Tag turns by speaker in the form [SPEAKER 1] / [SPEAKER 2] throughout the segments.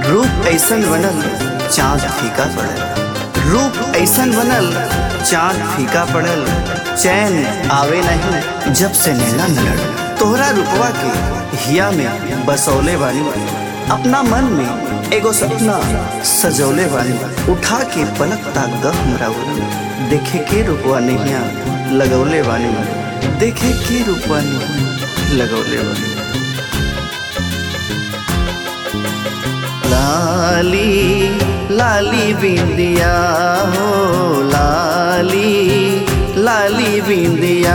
[SPEAKER 1] रूप ऐसन बनल चाँद फीका पड़ल रूप ऐसन बनल चाँद फीका पड़ल चैन आवे नहीं जब से नैना न लड़ तोहरा रूपवा के हिया में बसौले बानी अपना मन में एगो सपना सजौले बानी उठा के पलक ताक द हमरा उरन। देखे के रूपवा नैया लगौले बानी देखे के रूपवा नैया लगौले बानी लाली लाली बिंदिया हो लाली लाली बिंदिया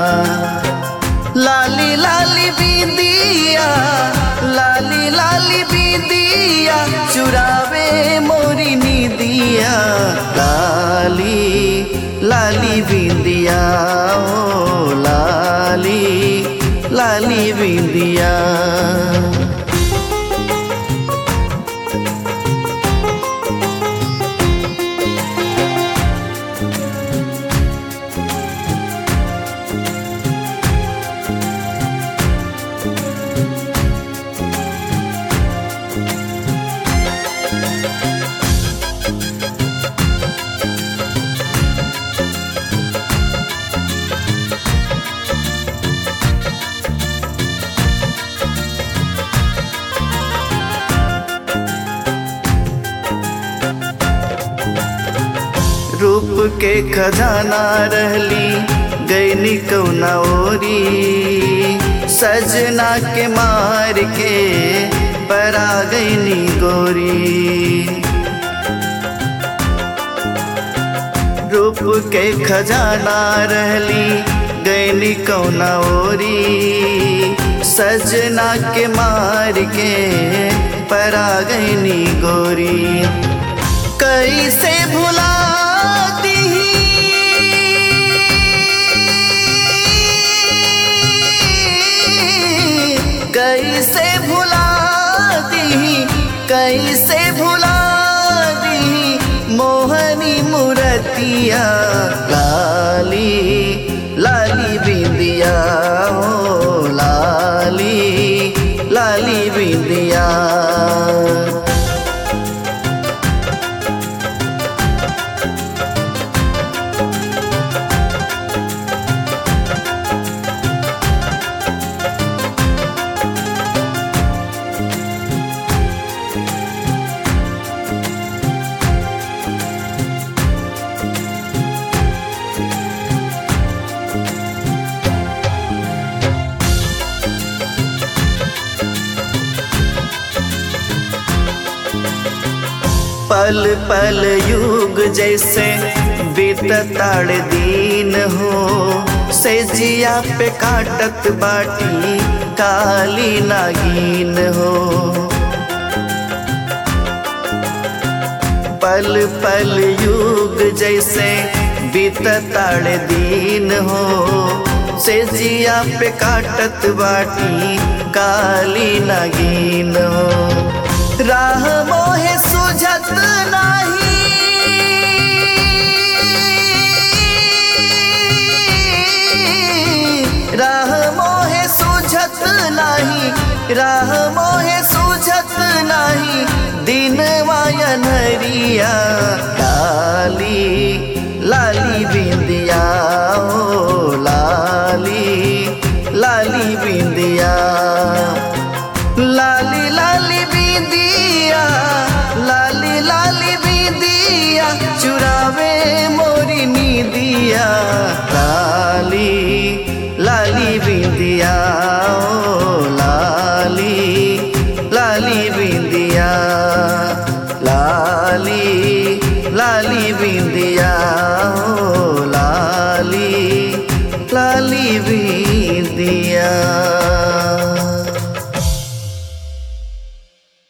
[SPEAKER 1] लाली लाली बिंदिया लाली लाली बिंदिया चुरावे मोरी नीदिया लाली लाली बिंदिया हो लाली लाली बिंदिया रूप के खजाना रहली गैनी कौना ओरी सजना के मार के परा गैनी गोरी रूप के खजाना रहली गैनी कौना ओरी सजना के मार के परा गैनी गोरी कैसे भुला कैसे भुला दी कैसे भुला दी मोहनी मुरतिया लाली लाली बिंदिया हो लाली लाली बिंदिया पल पल युग जैसे बीतताड़ दीन हो से जिया पे काटत बाटी काली नागिन हो पल पल युग जैसे बीतताड़ दीन हो से जिया पे काटत बाटी काली नागिन हो राह मोहे सुझत नाही राह मोहे सुझत नाही राह मोहे सुझत नाही दिन वायन हरिया लाली लाली बिंदिया ओ लाली लाली बिंदिया लाली लाली बिंदिया लाली लाली बिंदिया चुरावे मोरी